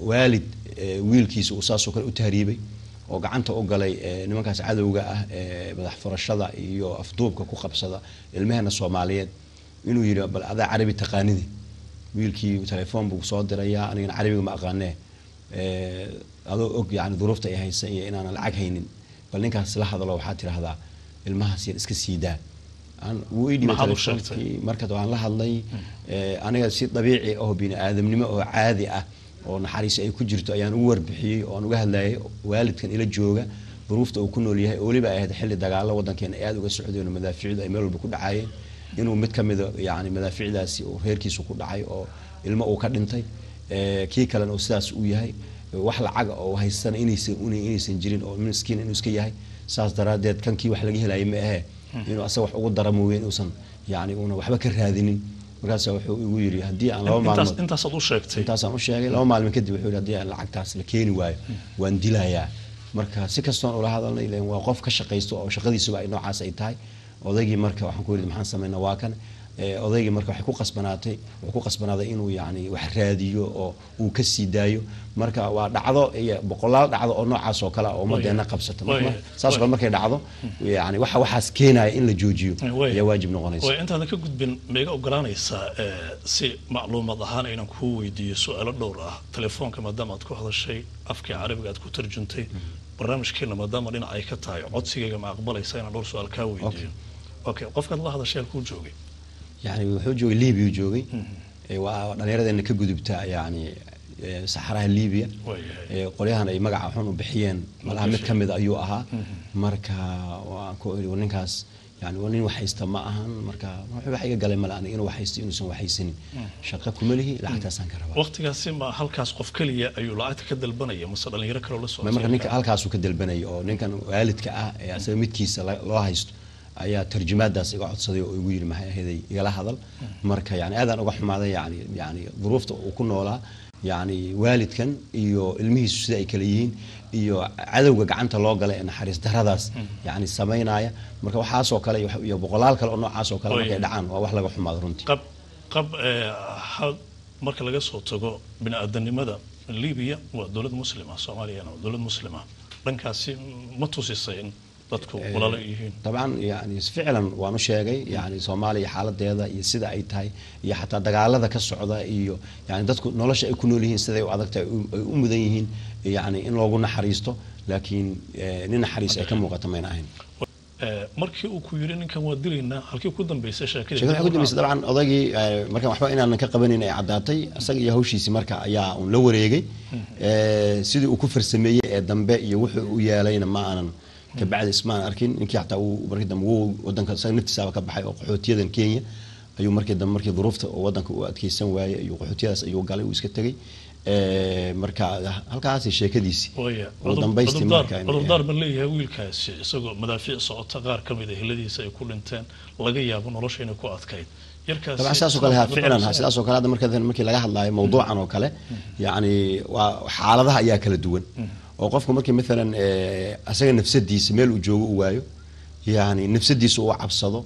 waalid eh, wiilkiisa uu saasoo kale u tahriibay oo gacanta u galay eh, nimankaas cadowga ah ee madax furashada iyo afduubka ku qabsada ilmahena soomaaliyeed inuu yidhi bal adaa carabi taqaanidi wiilkii telefoon buu soo dirayaa anigana carabiga ma aqaanee Eh, adoo og yani duruufta ay haysa iyo inaanan lacag haynin bal ninkaas la hadalo waxaad tidhaahdaa ilmahaas yar iska sii daa Aan- wuu ii dhibay Maxaad u telefoonkii marka waan la hadlay eh, aniga si dabiici oo bini aadamnimo oo caadi ah oo naxariis ay ku jirto ayaan ugu warbixiyey oo aan uga hadlayay waalidkan ila jooga duruufta uu ku nool yahay oo weliba ay ahayd xilli dagaalo wadankeena ay aada uga socdeen oo madaafiicdu ay meel walba ku dhacayeen inuu mid ka mida yani madaafiicdaasi uu reerkiisu ku dhacay oo ilmo uu ka dhintay eh, kii kalena uu sidaas u yahay wax lacaga oo haystana inaysan una- inaysan jirin oo miskiin inuu iska yahay saas daraadeed kankii wax laga helaya ma ahee inuu asaga wax ugu dara mooye inuusan yani una waxba ka raadinin markaasa wuxuu igu yidhi haddii aan laba intaas maalmood intaasaad u sheegtay intaasaan u sheegay laba maalmin kadib wuxuu yidhi haddii aan lacagtaas la keeni waayo waan dilayaa marka si kastoon ula hadalnay ileen waa qof ka shaqaysto oo shaqadiisuba ay noocaas ay tahay odaygii marka waxaan ku yidhi maxaan samaynaa waa kan Eh, odaygii marka waxay ku qasbanaatay wuxuu ku qasbanaaday inuu yani wax raadiyo oo uu ka sii daayo marka waa dhacdo iyo boqolaal dhacdo oo noocaas oo kale ah oo ummadeena qabsata Marka- Way- saas oo kale markay dhacdo yani waxa waxaas keenaya in la joojiyo Way- ayaa waajib noqonaysa way intaadan ka gudbin maiga ogolaanaysaa eh, si macluumad ahaan inaan kuu weydiiyo su-aalo dhowr ah telefoonka maadaama aad ku hadashay afkii carabiga aad ku tarjuntay barnaamijkeena maadaama dhinac ay ka tahay codsigayga ma aqbalaysa inaan dhowr su-aal kaa weydiiyo okay qofkaad la hadashay halkuu joogay yani wuxuu joogay libiya joogay Eh, waa dhallinyaradeena ka gudubta yani eh, saxaraha libiya Waayahay. Eh, qolyahan ay magaca xun u bixiyeen malaha mid ka mid ayuu ahaa marka waan ku iri ninkaas yani waa nin wax haysta ma ahan marka wuxuu wax iga galay male aniga inuu wax haysto inuusan wax haysanin shaqo kuma lihi lacagtaasaan ka rabaa waqtigaasi ma halkaas qof keliya ayuu lacagta ka dalbanaya mase dhalinyaro kaloo la Ma- marka ninka socodsiin halkaasuu ka dalbanayay oo ninkan waalidka ah ee asaga midkiisa la- loo haysto ayaa tarjumaadaas iga codsaday oo igu yidhi maxay ahayd igala hadal marka yani aadaan uga xumaaday yani yani duruufta uu ku noolaa yani waalidkan iyo ilmihiisu sida ay kala yihiin iyo cadowga gacanta loo galay ee naxariis daradaas yani samaynaya marka waxaasoo kale iyo- iyo boqolaal kale oo noocaas oo kale Oy. markay dhacaan waa wax laga xumaado runtii qab qab eh, ha- marka laga soo tago bini-aadanimada libiya waa dowlad muslima soomaaliyana waa dowlad muslima dhankaasi ma tusisay in dadku walaalo ay yihiin طبعا يعني فعلا waanu sheegay yani soomaaliya xaaladeeda iyo sida ay tahay iyo xataa dagaalada ka socda iyo yani dadku nolosha ay ku nool yihiin siday u adag tahay u- ay u mudan yihiin yani in loogu naxariisto laakiin eh, nin naxariis ay ka muuqata mayna ahayn Eh, markii uu ku yidhi ninkan waa dilaynaa halkii ku dambaysay sheekadii sheekada waxay ku dambeysay dabcan odaygii eh, markaan waxba inaanan ka qabanin ay caddaatay isaga iyo hawshiisii marka ayaa un la wareegay Eh, sidii uu ku farsameeyey ee dambe iyo wuxuu u yeelayna ma aanan kabacdi ismaan arkin ninkii xataa uu markii dambe wuu wadanka isaga naftiisaaba ka baxay oo qaxootiyadan kenya ayuu markii dambe markii duruufta oo wadanka u adkeysan waayey ayuu qaxootiyadaas ayuu galay uu iska tegey Eh, marka halkaasi sheekadiisii Waaya, ugu dambaystii cudurdaar marka inay- cudurdaar ma leeyahay wiilkaasi isagoo madaafiic socota qaar ka mid a heladiisa ay ku dhinteen laga yaabo nolosha inay ku adkayd yarkaasi طبعا sidaas oo kale ha cudurdaar ficlan ha ma sidaas oo kale hadda marka markii laga hadlaayo mawduucan oo kale yani waa xaaladaha ayaa kala duwan oo qofku markii maalan eh, asaga nafsadiisa meel uu joogo u waayo yani nafsadiisa uu cabsado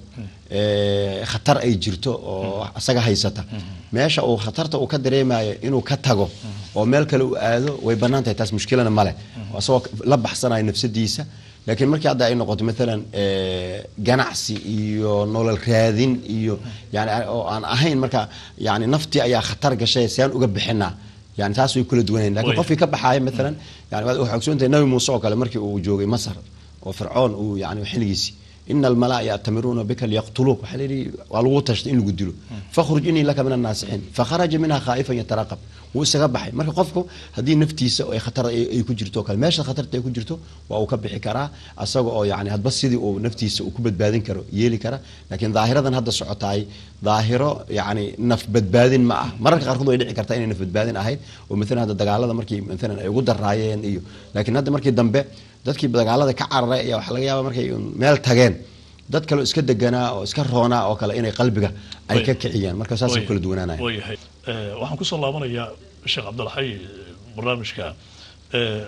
eh, khatar ay jirto oo asaga haysata meesha uu khatarta uu ka dareemayo inuu ka tago oo meel kale u aado way bannaan tahay taas mushkilana male oo asagoo la baxsanayo nafsadiisa laakiin markii hadda ay noqoto maalan eh, ganacsi iyo nolol raadin iyo yani oo aan ahayn marka yani naftii ayaa khatar gashay si aan uga bixinaa yani taas way kula duwanayn lakin Way. qofkii ka baxaaya maalan yani waad ogsoontahay nabi muuse oo kale markii uu joogay masar oo fircoon uu yani xilligiisii ina almalaa ya'tamiruuna bika liyaqtuluuk waxaa la yidhi waa lagu tashtay in lagu dilo fakhruj inii laka min annaasixiin fakharaja minha khaa'ifan yataraqab wuu isaga baxay marka qofku haddii naftiisa ay khatar ay ay ku jirto oo kale meesha khatarta ay ku jirto waa uu ka bixi karaa asaga oo yani hadba sidii uu naftiisa uu ku badbaadin karo yeeli kara laakiin daahiradan hadda socotaay daahiro yani naf badbaadin ma ah mararka qaarkood way dhici kartaa inay naf badbaadin ahayd oo maalan hadda dagaalada markii maalan ay ugu daraayeen iyo laakiin hadda markii dambe dadkii dagaalada ka cararay ayaa waxaa laga yaabaa markay un meel tageen dad kale oo iska deganaa oo iska roonaa oo kale inay qalbiga ay Way. ka kiciyaan marka saasay Way- kala duwanaanaya wayahay Eh, waxaan kusoo laabanayaa sheekh cabdilxay barnaamijka Eh,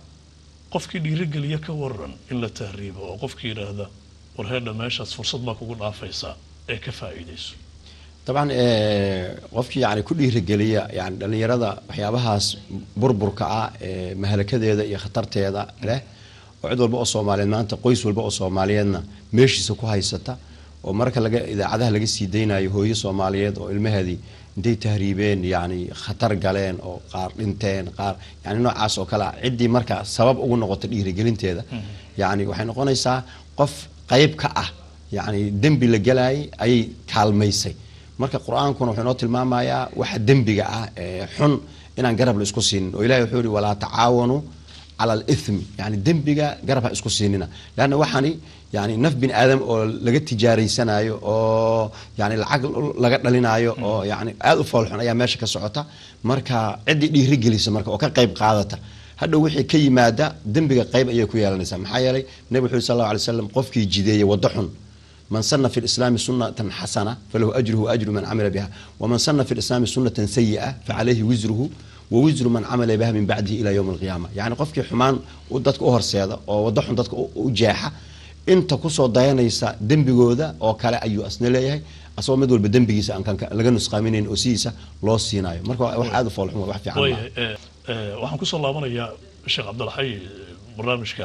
qofkii dhiirigeliya ka waran in la tahriibo oo qofkii yidhaahda war heedha meeshaas fursad baa kugu dhaafaysaa ee ka faa'iidayso dabcan qofkii yani ku dhiirigeliya yani dhalinyarada waxyaabahaas burburka ah ee mahalakadeeda iyo khatarteeda leh oo cid walba oo soomaaliyeed maanta qoys walba oo soomaaliyeedna meeshiisa ku haysata oo marka laga idaacadaha laga sii daynayo hooyo soomaaliyeed oo ilmaheedii intay tahriibeen yani khatar galeen oo qaar dhinteen qaar yani noocaas oo kale ah ciddii marka sabab ugu noqota dhiirigelinteeda yani waxay noqonaysaa qof qayb ka ah yani dembi la gelaayay ayay kaalmaysay marka qur-aankuna wuxuu inoo tilmaamayaa waxa dembiga ah ee xun inaan garab la isku siinin oo ilahi wuxuu yihi walaa tacaawanuu cala alithmi yani dembiga garab ha isku siinina leanna waxaani yani naf bin aadam oo laga tijaaraysanayo oo yani lacag laga dhalinaayo oo yani aada u foolxun ayaa meesha ka socota marka ciddii dhiirigelisa marka oo ka qayb qaadata hadhow wixii ka yimaada dembiga qayb ayay ku yeelanaysaa maxaa yeelay nabig wuxu sal alla alay slam qofkii jideeyey waddo xun man sana fi lislaami sunatan xasana falahu ajruhu ajru man camila biha waman sana fi lislaami sunatan sayi'a facalayhi wisruhu wa wisru man camila biha min bacdihi ila ywmi alqiyaama yani qofkii xumaan dadka u horseeda oo waddo xun dadka u jeexa inta kusoo dayanaysa dembigooda oo kale ayuu asna leeyahay asagoo mid walba dembigiisa aan laga nusqaaminayn oo sidiisa loo siinayo marka wax aada u foolxum wax fiican waxaan kusoo laabanayaa sheekh cabdilxay barnaamijka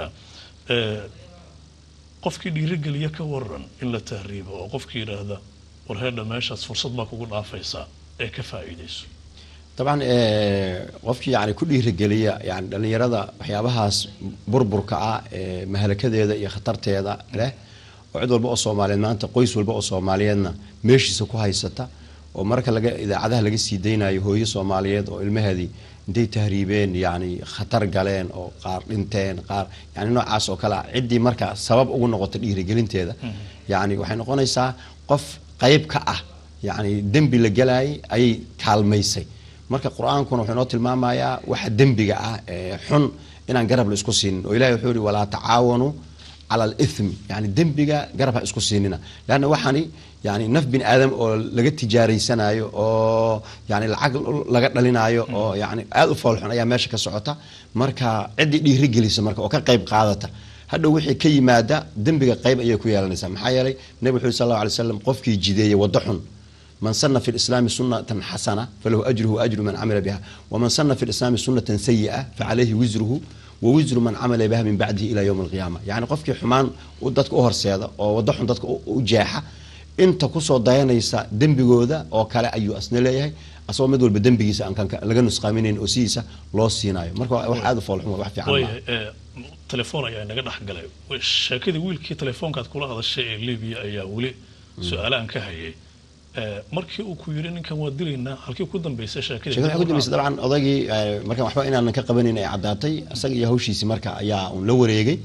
qofkii dhiirigeliya ka waran in la tahriibo oo qofkii yidhaahda war heedha meeshaas fursad baa kugu dhaafaysaa ee ka faa'iidayso dabcan qofkii yani ku dhiirigeliya yani dhalinyarada waxyaabahaas burburka ah ee mahalakadeeda iyo khatarteeda leh oo cid walba oo soomaaliyeed maanta qoys walba oo soomaaliyeedna meeshiisa ku haysata oo marka laga idaacadaha laga sii daynayo hooyo soomaaliyeed oo ilmaheedii intay tahriibeen yani khatar galeen oo qaar dhinteen qaar yani noocaas oo kale ah ciddii marka sabab ugu noqota dhiirigelinteeda yani waxay noqonaysaa qof qayb ka ah yani dembi la gelaayay ayay kaalmaysay marka qur-aankuna wuxuu inoo tilmaamayaa waxa dembiga ah ee xun inaan garab la isku siinin oo ilahi wuxuu yihi walaa tacaawanuu cala alithmi yani dembiga garab ha isku siinina leanna waxaani yani naf bin aadam oo laga tijaaraysanayo oo yani lacag laga dhalinaayo oo yani aada u foolxun ayaa meesha ka socota marka ciddii dhiirigelisa marka oo ka qayb qaadata hadhow wixii ka yimaada dembiga qayb ayay ku yeelanaysaa maxaa yeelay nabig wuxu sal alla alay slam qofkii jideeyey waddo xun man sana fi lislaami sunatan xasana falahu ajruhu ajru man camila biha waman sana fi lislaami sunatan sayi'a facalayhi wisruhu wa wisru man camila biha min bacdihi ila ywmi alqiyaama yani qofkii xumaan dadka u horseeda oo waddo xun dadka u jeexa inta kusoo dayanaysa dembigooda oo kale ayuu asna leeyahay asagoo mid walba dembigiisa aan laga nusqaaminayn oo sidiisa loo siinayo marka wax aada u foolxum wax fiican telefoon ayaa naga dhex galay sheekadii wiilkii telefoonkaad kula hadashay ee libiya ayaa weli su-aalahan ka hayay markii uu ku yiri ninkan waa dilaynaa halkii ku dambeysay sheekadii sheekada ku dambeysay dabcan odaygii markaan waxba inaanan ka qabanayn ay caddaatay isaga iyo hawshiisii marka ayaa un la wareegay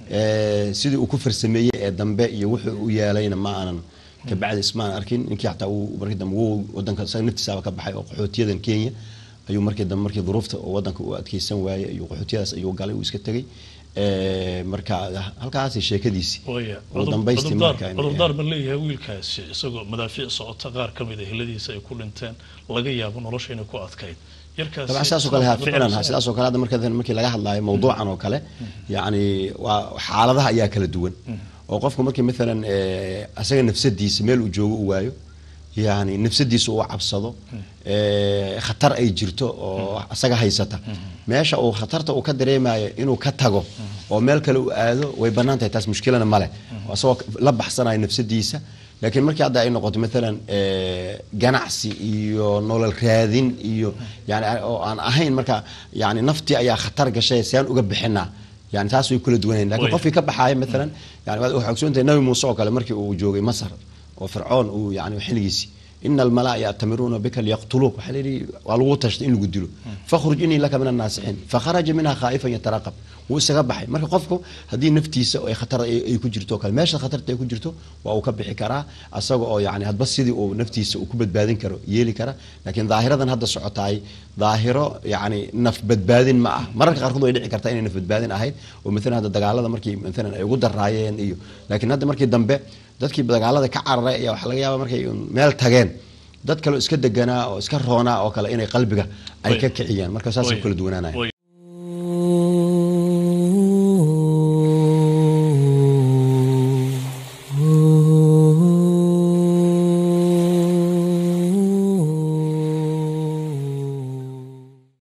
sidii uu ku farsameeyey ee dambe iyo wuxuu u yeelayna ma aanan kabacdi ismaan arkin ninkii xataa uu markii dambe wuu wadanka isaga naftiisaaba ka baxay oo qaxootiyadan kenya ayuu markii dambe markii duruufta oo wadanka u adkeysan waayey ayuu qaxootiyadaas ayuu galay uu iska tegey marka halkaasi sheekadiisii ugu dambaystii marka cudurdaar ma leeyahay wiilkaasi isagoo madaafiic socota qaar ka mid a heladiisa ay ku dhinteen laga yaabo nolosha inay ku adkayd dabcan sidaasoo kale ha ficlan ha sidaasoo kale hadda marka markii laga hadlaayo mawduucan oo kale yacni waa xaaladaha ayaa kala duwan oo qofku markii maalan asaga nafsadiisa meel uu joogo u waayo yani nafsadiisa uu cabsado khatar ay jirto oo asaga haysata meesha uu khatarta uu ka dareemayo inuu ka tago oo meel kale u aado way bannaan tahay taas mushkilana male asagoo la baxsanayo nafsadiisa laakiin markii hadda ay noqoto maalan ganacsi iyo nolol raadin iyo yani oo aan ahayn marka yani naftii ayaa khatar gashay si aan uga bixinaa yani taas way kula duwanayn lakin qofkii ka baxaaya maalan yani waad ogsoontahay nabi muuse oo kale markii uu joogay masar oo fircoon uu yani xilligiisi ina almalaa ya'tamiruuna bika liyaqtuluuk waxaa layidhi waa lagu tashtay in lagu dilo fakhruj inii laka min annaasixiin fakharaja minha khaa'ifan yataraqab wuu isaga baxay marka qofku haddii naftiisa ay khatar ay ku jirto o kale meesha khatarta ay ku jirto waa uu ka bixi karaa asaga oo yani hadba sidii uu naftiisa uu ku badbaadin karo yeeli kara laakiin daahiradan hadda socotaay daahiro yani naf badbaadin ma ah mararka qaarkood way dhici kartaa inay naf badbaadin ahayd oo maalan hadda dagaalada markii maalan ay ugu daraayeen iyo laakiin hadda markii dambe dadkii dagaalada ka cararay ayaa waxaa laga yaaba markay meel tageen dad kaleo iska deganaa oo iska roonaa oo kale inay qalbiga ay ka kiciyaan marka saasay kala duwanaanaya